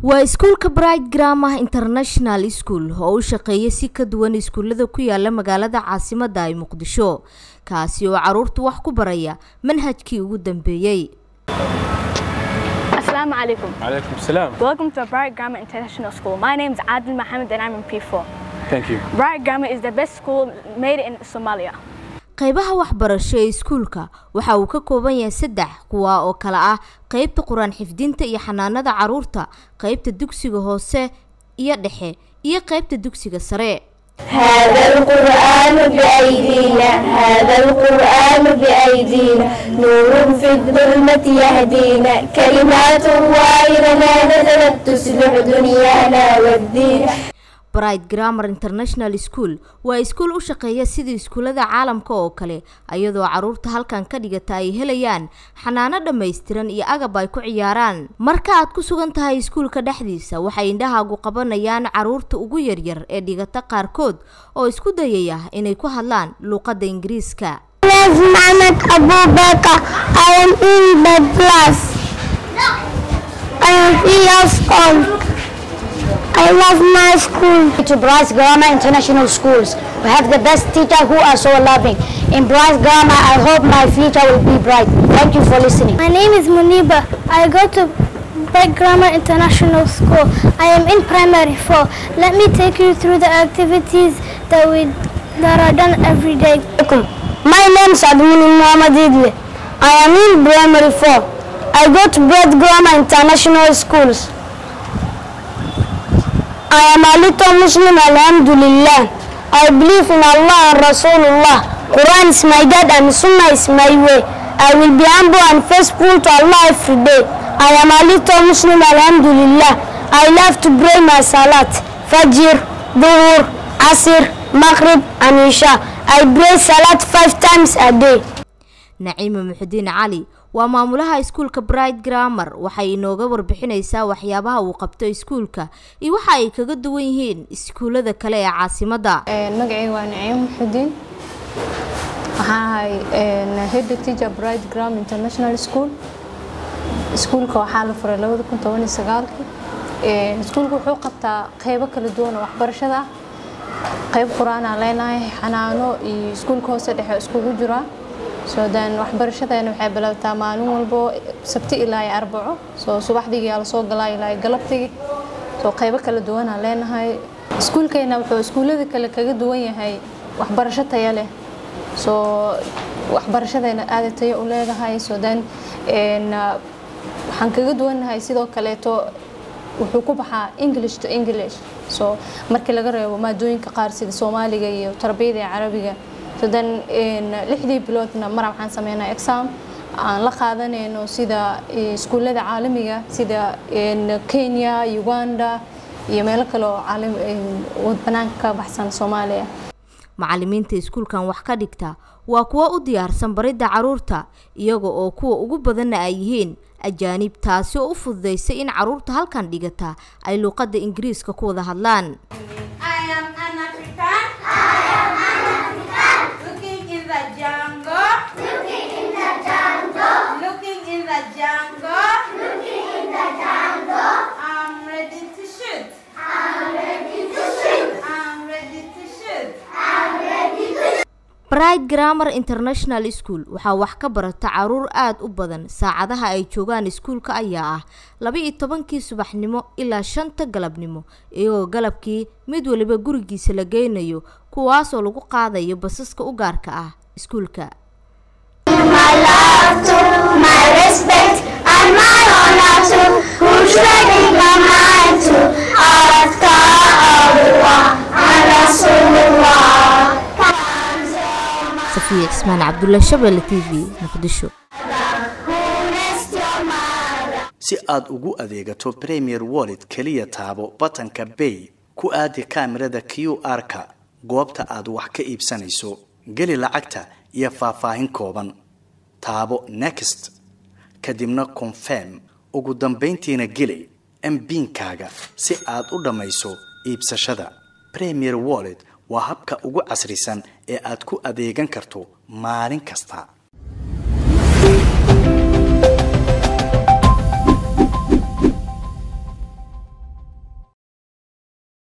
waa iskuulka bright gramah international school oo u shaqeeya si ka duwan iskuullada ku yaala magaalada caasimadda ee muqdisho kaasi oo caruurta wax ku baraya manhajkii ugu dambeeyey Assalamu alaikum. عليكم السلام Welcome to Bright Grammar International School. My name is Adil Mohammed and I'm in P4. Thank you. Bright Grammar is the best school made in Somalia. qaybaha waxbarasho ee iskuulka waxa uu ka kooban yahay saddex kuwa oo kale ah qeybta qur-aan xifdinta iyo xanaanada caruurta qeybta dugsiga hoose iyo dhexe iyo qeybta dugsiga sare هذا القرآن بأيدينا هذا القرآن بأيدينا نور في الظلمة يهدينا كلمات الله لنا نزلت تصلح دنيانا والدين bright grammar international school waa iskuul u shaqeeya sida iskuullada caalamka oo kale iyadoo caruurta halkan ka dhigata ay helayaan xanaano dhammaystiran iyo agab ay ku ciyaaraan marka aad ku sugan tahay iskuulka dhexdiisa waxay indhahaagu qabanayaan caruurta ugu yaryar ee dhigata qaarkood oo isku dayaya inay ku hadlaan luuqadda ingiriiska Mohammed Abu Bakr I am in the class I am three years old I love my school to Bryce Grammar International Schools. We have the best teachers who are so loving. In Bryce Grammar, I hope my future will be bright. Thank you for listening. My name is Muniba. I go to Bright Grammar International School. I am in primary four. Let me take you through the activities that we that are done every day. My name is Admin Muhammad Idle. I am in primary four. I go to Bright Grammar International Schools. I am a little Muslim, Alhamdulillah. I believe in Allah and Rasulullah. Quran is my God and Sunnah is my way. I will be humble and faithful to Allah every day. I am a little Muslim, Alhamdulillah. I love to pray my Salat, Fajr, Dhuhr, Asr, Maghrib and Isha. I pray Salat five times a day. naciima muxudiin cali waa maamulaha iskuulka bright grammar waxay inooga warbixinaysaa waxyaabaha uu qabto iskuulka iyo waxa ay kaga duwan yihiin iskuullada kale ee caasimadda magacayga waa naciim muxudiin waxaan ahay head teacher bright gram international school iskuulka waxaa la furay labada kun toban iyo sagaalkii iskuulka wuxuu qabtaa qeybo kala duwan oo waxbarashada ah qeyb qur-aanaa leenahay xanaano iyo iskuulka hoose dhexe iskugu jiraa soo dan waxbarashadeena waxay bilowtaa maalin walbo sabti ilaa iyo arbaco soo subaxdigii aa lasoo galaa ilaa iyo galabtigii soo qeybo kala duwanaa leenahay iskuulkeena wuxuu iskuullada kale kaga duwan yahay waxbarasho taya leh soo waxbarashadeena aada tayo u leedahay soo dan waxaan kaga duwannahay sidoo kaleeto wuxuu ku baxaa english to english soo markii laga reebo maadooyinka qaar sida soomaaliga iyo tarbiyada iyo carabiga sodan lixdii biloodna mar waxaan sameynaa exam aan la qaadanayno sida iskuullada caalamiga sida kenya uganda iyo meelo kale oo banaanka ka baxsan soomaaliya macalimiinta iskuulkan wax ka dhigta waa kuwo u diyaarsan baridda caruurta iyaga oo kuwa ugu badanna ay yihiin ajaanib taasi oo u fududaysay in caruurta halkan dhigata ay luuqadda ingiriiska ku wada hadlaan bright grammar international school waxaa wax ka barata caruur aada u badan saacadaha ay joogaan iskuulka ayaa ah laba-iyo tobankii subaxnimo ilaa shanta galabnimo iyagoo galabkii mid waliba gurigiisa la geynayo kuwaasoo lagu qaadayo basaska u gaarka ah iskuulka safiya cismaan cabdulla shabelle t v muqdisho si aad ugu adeegato premier wallet keliya taabo batanka bay ku aadi kaamirada q r-ka goobta aad wax ka iibsanayso geli lacagta iyo faahfaahin kooban taabo next kadibna confirm ugu dambayntiina geli mbiinkaaga si aad u dhammayso iibsashada premier wallet waa habka ugu casrisan ee aad ku adeegan karto maalin kasta